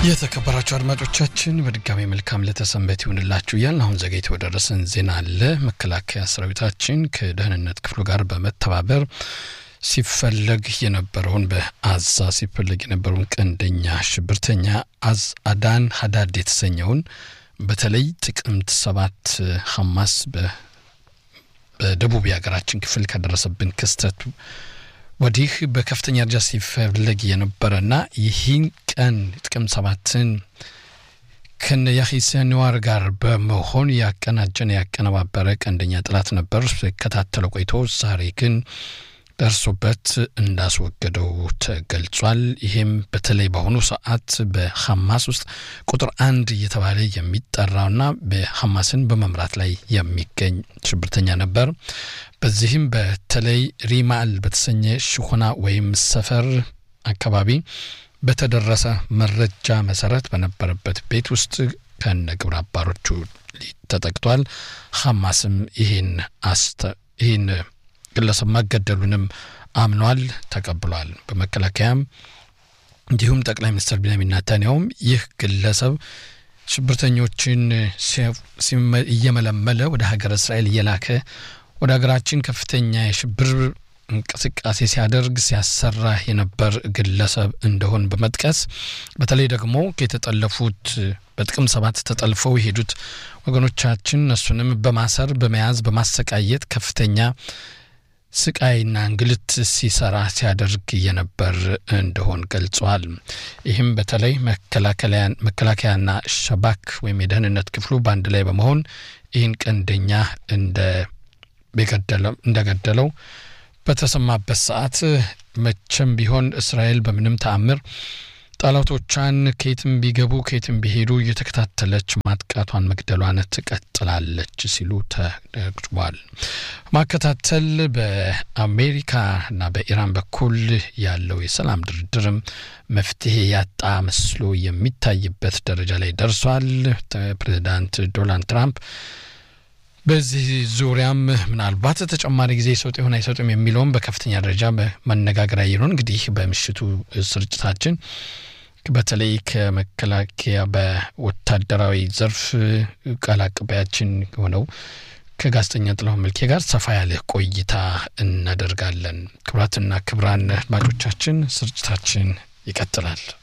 የተከበራችሁ አድማጮቻችን በድጋሚ መልካም ለተሰንበት ይሁንላችሁ እያልን አሁን ዘገይቶ የደረሰን ዜና አለ። መከላከያ ሰራዊታችን ከደህንነት ክፍሉ ጋር በመተባበር ሲፈለግ የነበረውን በአዛ ሲፈለግ የነበረውን ቀንደኛ ሽብርተኛ አዝ አዳን ሀዳድ የተሰኘውን በተለይ ጥቅምት ሰባት ሐማስ በደቡብ የሀገራችን ክፍል ከደረሰብን ክስተት ወዲህ በከፍተኛ ደረጃ ሲፈለግ የነበረና ይህን ቀን ጥቅምት ሰባትን ከነ ያሂያ ሲንዋር ጋር በመሆን ያቀናጀን ያቀነባበረ ቀንደኛ ጠላት ነበር። ሲከታተለው ቆይቶ ዛሬ ግን ደርሶበት እንዳስወገደው ተገልጿል። ይሄም በተለይ በአሁኑ ሰዓት በሐማስ ውስጥ ቁጥር አንድ እየተባለ የሚጠራውና በሐማስን በመምራት ላይ የሚገኝ ሽብርተኛ ነበር። በዚህም በተለይ ሪማል በተሰኘ ሽኩና ወይም ሰፈር አካባቢ በተደረሰ መረጃ መሰረት በነበረበት ቤት ውስጥ ከነ ግብረ አባሮቹ ተጠቅቷል። ሐማስም ይህን ይህን ግለሰብ ማገደሉንም አምኗል፣ ተቀብሏል። በመከላከያም እንዲሁም ጠቅላይ ሚኒስትር ቢንያሚን ኔታንያሁም ይህ ግለሰብ ሽብርተኞችን እየመለመለ ወደ ሀገረ እስራኤል እየላከ ወደ ሀገራችን ከፍተኛ የሽብር እንቅስቃሴ ሲያደርግ ሲያሰራ የነበር ግለሰብ እንደሆን በመጥቀስ በተለይ ደግሞ የተጠለፉት በጥቅም ሰባት ተጠልፈው የሄዱት ወገኖቻችን እነሱንም በማሰር በመያዝ በማሰቃየት ከፍተኛ ስቃይና እንግልት ሲሰራ ሲያደርግ የነበር እንደሆን ገልጿል። ይህም በተለይ መከላከያና ሸባክ ወይም የደህንነት ክፍሉ በአንድ ላይ በመሆን ይህን ቀንደኛ እንደገደለው በተሰማበት ሰዓት መቼም ቢሆን እስራኤል በምንም ተአምር ጠላቶቿን ከየትም ቢገቡ ከየትም ቢሄዱ እየተከታተለች ማጥቃቷን መግደሏን ትቀጥላለች ሲሉ ተነግሯል። ማከታተል በአሜሪካና በኢራን በኩል ያለው የሰላም ድርድርም መፍትሄ ያጣ መስሎ የሚታይበት ደረጃ ላይ ደርሷል። ፕሬዚዳንት ዶናልድ ትራምፕ በዚህ ዙሪያም ምናልባት ተጨማሪ ጊዜ ይሰጡ ይሆን አይሰጡም የሚለውም በከፍተኛ ደረጃ መነጋገሪያ ይሆን። እንግዲህ በምሽቱ ስርጭታችን በተለይ ከመከላከያ በወታደራዊ ዘርፍ ቃል አቀባያችን የሆነው ከጋዜጠኛ ጥላሁን መልኬ ጋር ሰፋ ያለ ቆይታ እናደርጋለን። ክቡራትና ክቡራን አድማጮቻችን ስርጭታችን ይቀጥላል።